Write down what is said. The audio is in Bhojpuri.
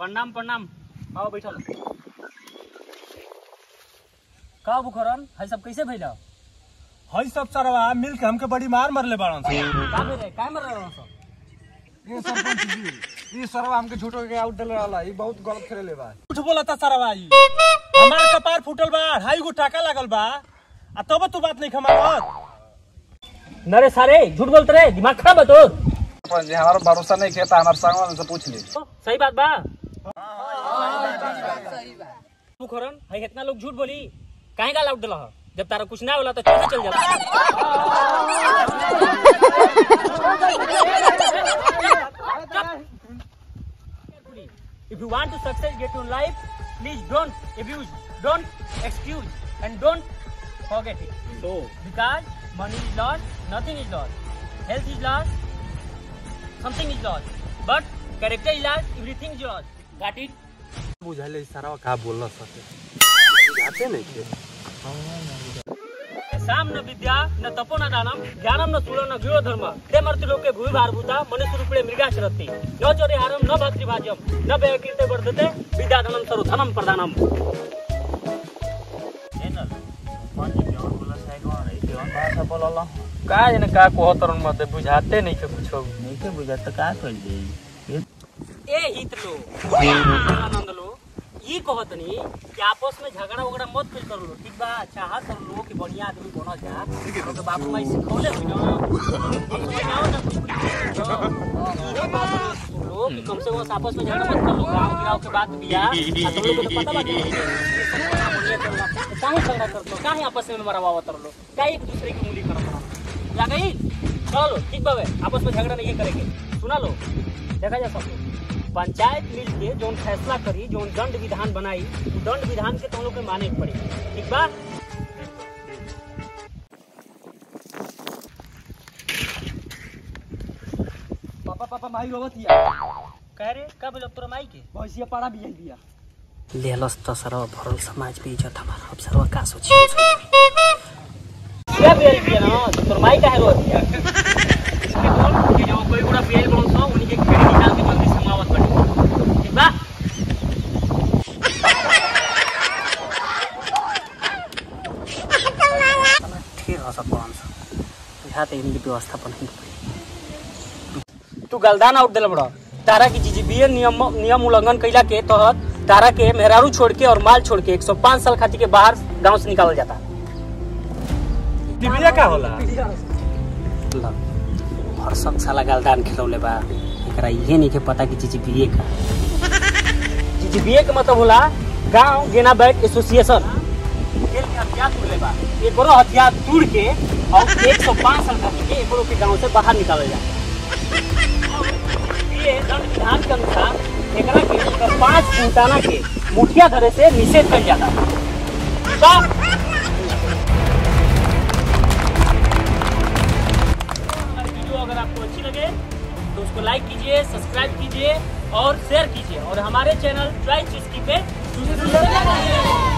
प्रणाम प्रणाम आओ बैठल का बुखरन है सब कैसे भइल हई सब सरवा मिल के हमके बड़ी मार मरले बाड़न सन का भेल का मर रहल सब ये सरपंच जी ये सरवा हमके झूठो के आउट डल रहा ये बहुत गलत खेले बा झूठ बोलता सरवा ई हमार कपार फूटल बा ढाई गो टाका लागल बा आ तब तू बात नहीं खमावत नरे सारे झूठ बोलते रहे दिमाग खराब है तोर सरपंच जी हमारा भरोसा नहीं किया था हमारे संग वाले से पूछ ली सही बात बा बुखरन है इतना लोग झूठ बोली काहे का लाउट दिला जब तारा कुछ ना होला तो चल चल जाता If you want to success get in life, please don't abuse, don't excuse, and don't forget it. So, because money is lost, nothing is lost. Health is lost, something is lost. But character is lost, everything is lost. Got it? बुझाले सरवा का बोलना सके जाते नहीं के साम न विद्या न तपो न दानम ज्ञानम न शूल न गृह धर्म ते मर्ति लोके भूमि भारभूता मनुष्य रूपे मृगाशरति न चोरे हारम न भातृभाज्यम न व्यकीर्ते वर्धते विद्याधनम सर्व धनम प्रदानम का जने का कोहतरन मत बुझाते नहीं के कुछ नहीं के बुझा तो का कर दे ए हित लो आनंद लो ई कहतनी कि आपस में झगड़ा वगड़ा मत कुछ कर लो ठीक बा चाह कर लो कि बढ़िया आदमी बनो जा तो बापू माई सिखौले भी ना समझाओ ना कुछ ये बात सुन लो कि कम से कम आपस में झगड़ा मत कर लो गाँव गिराव के बात बिया आ तुम लोग को तो पता बा कि काहे झगड़ा करतो काहे आपस में मरवावा तर लो काहे एक दूसरे की मूली करतो या गई चलो ठीक बावे आपस में झगड़ा नहीं करेंगे सुना लो देखा जा सब लोग पंचायत मिल के जोन फैसला करी जोन दंड विधान बनाई उ दंड विधान के तुम लोग के माने के पड़ी ठीक बा पापा पापा माई रोवत हिया कह रे कब लोग तोरा माई के भैंसिया पाड़ा भी दिया लेलस त सरवा भरल समाज पे इज्जत हमार अब सरवा का सोची क्या बेल बिया ना तोर माई काहे रोत बिया कि जो कोई बड़ा बेल बोल सो उन्हीं के खेड़ी निकाल के जल्दी समावत बड़ी ठीक बा ठीक हो सब पांच यहाँ तक इनकी व्यवस्था पर नहीं पड़ी तू गलदान आउट दिल बड़ा तारा की जीजीबीए नियम नियम उल्लंघन कैला के तहत तारा के मेहरारू छोड़ के और माल छोड़ के 105 साल खातिर के बाहर गांव से निकालल जाता टिबिया का होला भरसक साला गलदान खिलौले बा एकरा इहे नहीं के पता कि जीजीबीए का जीजीबीए के मतलब होला गांव गेना बैट एसोसिएशन खेल के हथियार तोड़ले बा एकरो हथियार तोड़ के और 105 साल खातिर के एकरो के गांव से बाहर निकालल जाता ये दंड विधान के अनुसार एकरा के अगर पांच फुटाना के मुठिया धरे से निषेध कर जाता तो हमारी वीडियो अगर आपको अच्छी लगे तो उसको लाइक कीजिए सब्सक्राइब कीजिए और शेयर कीजिए और हमारे चैनल ट्राई चुस्की पे